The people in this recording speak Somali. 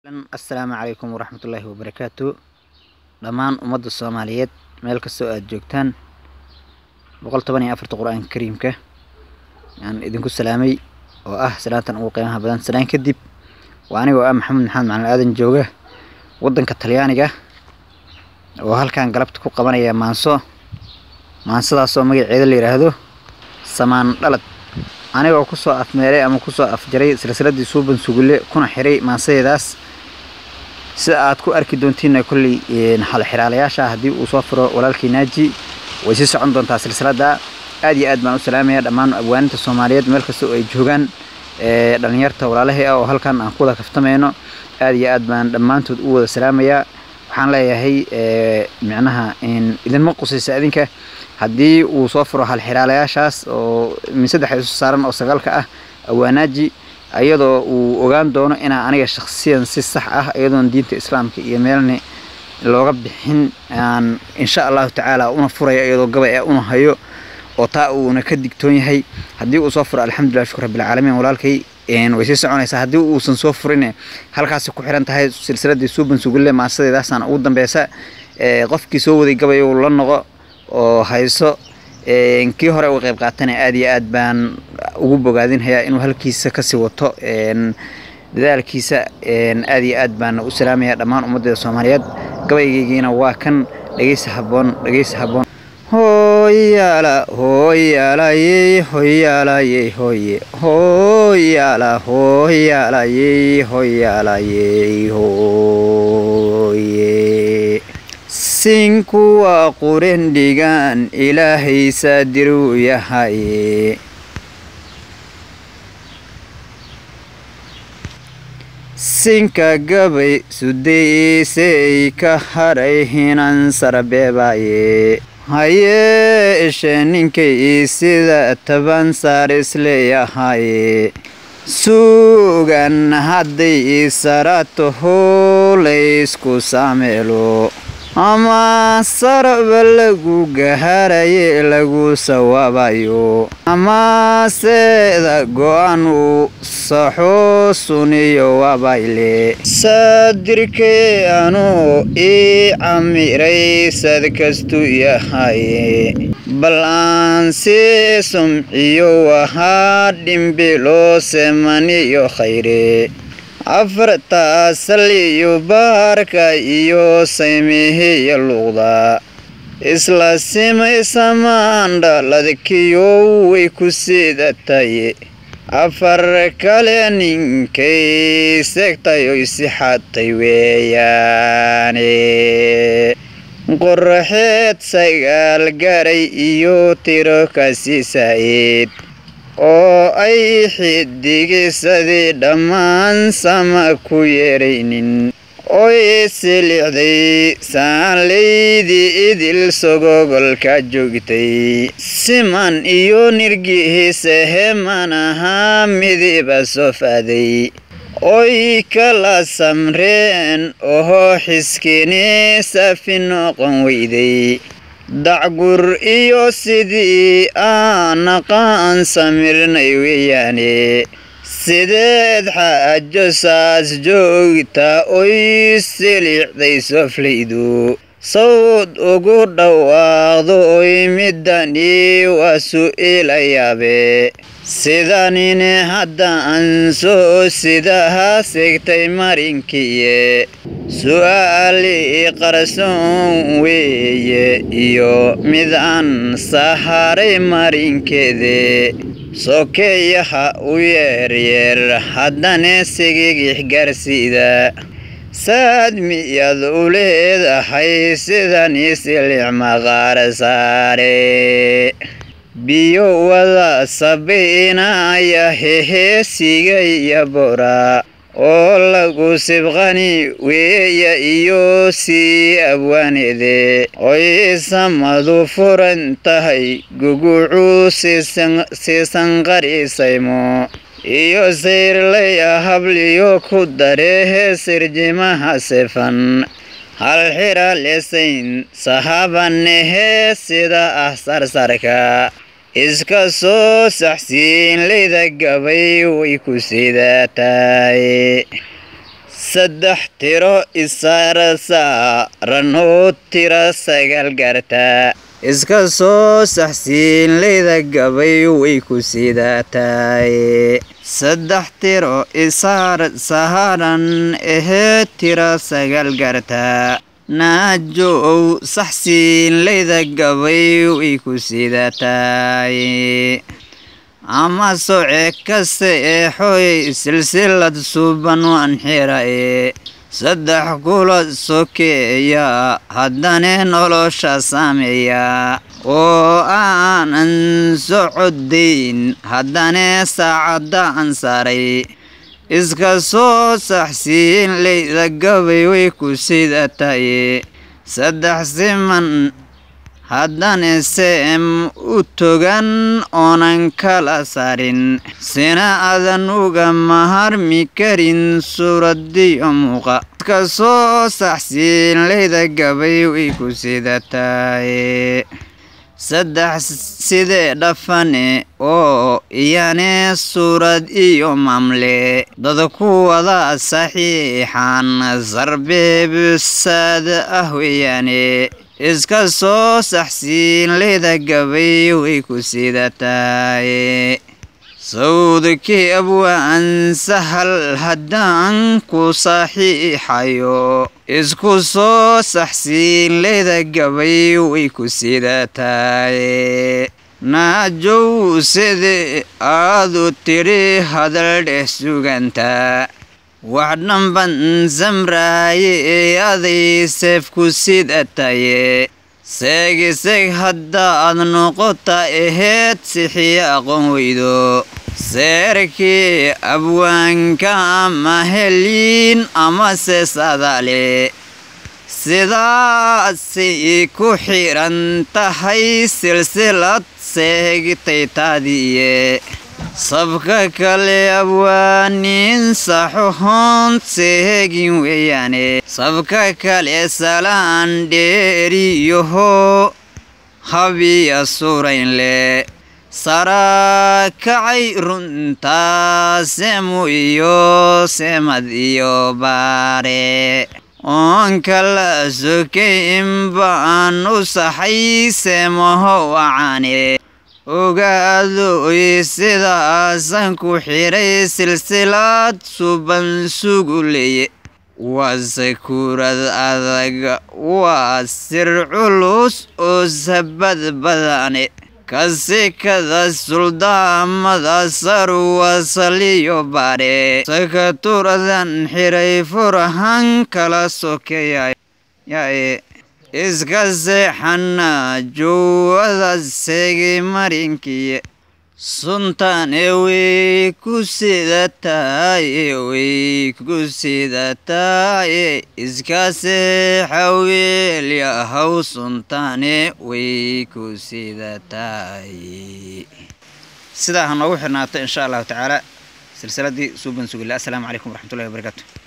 assalaamu calaykum waraxmatullaahi wabarakaatu dhammaan ummadda soomaaliyeed meel kastoo aada joogtaan boqol toban iyo afarta qur-aanka kariimka aan idinku salaamay oo ah salaantan ugu qiimaha badan salaan kadib waa anigoo ah maxamed maxamed macalin aadan jooga waddanka talyaaniga oo halkan galabta ku qabanaya maanso maansadaasoo magaceeda la yidhaahdo samaan dhalad anigoo kusoo afmeelay ama kusoo afjaray silsiladii suuban sugulle kuna xiray maansadeedaas sida aad ku arki doontiinna kolley xalxiraalayaasha haddii uu soo furo walaalkii naaji way sii socon doontaa silsiladda aad iyo aad baan u salaamaya dhammaan abwaaninta soomaaliyeed meel kasta oo ay joogaan dhalinyarta walaalahii ah oo halkan aan ku wada kaftamayno aad iyo aad baan dhammaantood u wada salaamayaa waxaan leeyahay micnaha idinma qusaysa adinka haddii uu soo furo halxiraalayaashaas oo min saddex isu saaran oo sagaalka ah awaanaaji iyadoo uu ogaan doono inaa aniga shaksiyan si sax ah iyadoon diinta islaamka iyo meelni looga bixin aan insha allahu tacaala una furaya iyadoo gabay una hayo oo taa uuna ka digtoon yahay haddii uu soo furo alxamdulilah shukur rabbilcaalamiin walaalkay way sii soconaysaa haddii uusan soo furin halkaasi ku xiran tahay silsiladii suuban sugulle maasadeedaasaan ugu dambeysa qofkii soo waday gabay uu la noqo oo hayso kii hore uga qayb qaatana aad iyo aad baan ugu bogaadinhayaa inuu halkiisa kasii wato dadaalkiisa aad iyo aad baan u salaamaya dhammaan ummaddeeda soomaaliyeed gabaygeygiina waa kan dhegeysa haboon dhegeysa haboon hoyala hoyalayey hoyalayey hoye hoyala hoyalayey hoyalayey hoye sinkuwa qurendhigaan ilaahay saadiruu yahaye sinka gabay sudaysey ka haray hinan sarbeebaye hayee ishe ninkay sida taban saar isleeyahaye suugan hadday isarato hoolaysku saameelo ama saraba lagu gaharaye lagu sawaabayo ama seeda go-an uu saxoo suniyo wabayle saadirkee anuu ii camiray sad kastu yahaye bal aan sii sumciyo wahaa dhimbiloo semaniyo khayre afarta saliyo baarka iyo saymihiya luuqda isla simay samaandhaladkiyo way ku siidataye afar kale ninkay segtay oy sixatay weeyaane qoraxeed sagaal garay iyo tiro kasi saa'id oo ay xidigisadii dhammaan sama ku yeeraynin oy silixday saanlaydii idil sogogolka joogtay siman iyo nirgihiisa heman ahaa midiba sofaaday oy kala samreen ohoo xiskini safi noqon weyday dacgur iyo sidii aan aqaan samirnay weeyaane sideed xaajo saas joogta oy silixday soflaydu sawd ugu dhawaaqdo oy midani waa su'ila yaabe sidanine haddaan soo sidaha segtay marinkiye su'aalii qarsoon weeye iyo mid aan saharay marinkeede sokeeyaha u yeeryeer haddana sigigix gaarsiida saad miyaad u leedahay sidani silix maqaar saare biyo wada sabaynaya heheesiga iyo bora oo lagu sibqani weeya iyo sii abwaanede oy samadu furan tahay gugucuu siisan qarisaymo iyo sayrlaya habliyo ku darehe sirjimaha sifan hal xira lesayn sahabanehe sida ah sarsarka iska soo saxsiin layda gabay way ku sidaataay saddex tiro isaara saaranoo tira sagaal gaartaa iska soo saxsiinlayda gabay way ku sidaataay saddex tiro isaar saaran ahee tira sagaal gaartaa naajow saxsiinlayda gabay way ku sidaataay ama soce kasta ee xooy silsilad suban waan xirae saddex kula sokeeya haddane nolosha saameeya oo aanan socodayn haddane saacadda aan saaray iska soo saxsiin layda gabay way ku sidataye saddex siman haddane seem u togan oonan kala saarin sina adan uga maharmi karin suuradiyo muuqa iska soo saxsiin layda gabay way ku sidataye saddex sidee dhafane oo iyane suurad iyo maamle dad ku wada saxiixan sarbeebsaad ah weeyaane iska soo saxsiin layda gabay way ku sidataay sawdkii abwaan sahal haddaan ku saxiixayo isku soo saxsiin layda gabay way ku sidataay naajow sidii aadu tidhi hadal dheh sugantaa wax dhanban samraaye ee aday seef ku sidataye seegiseg haddaad noqota aheed sixiya aqoon weydo seerkii abwaanka ama heliin amase sadaale sidaasay ku xidhan tahay silsilad seegitaytaadiiye sabka kale abwaaniin saxohoon seegin weeyaane sabka kale salaan dheeriyoho habiya suraynle sarakacay runtaa seemu iyo seemad iyo baare oon kala sokayn baan u saxay seemaho wacaane ogaadoy sidaasan ku xidhay silsilad suban suguleye waa sakuurad adag waa sir culus oo sabad badane kasikada suldaamada sarwa saliyo baare sakaturadan xidhay furahan kala sokeeyayae iska seexana jowada seegay marinkiye suntaane way ku sidataye way ku sidataye iska seexa weelyahaw suntaane way ku sidataye sidaa ha noogu xirnaato insha allahu tacaala silsiladii suuban sugila assalaamu calaykum waraxmatullahi wabarakaatu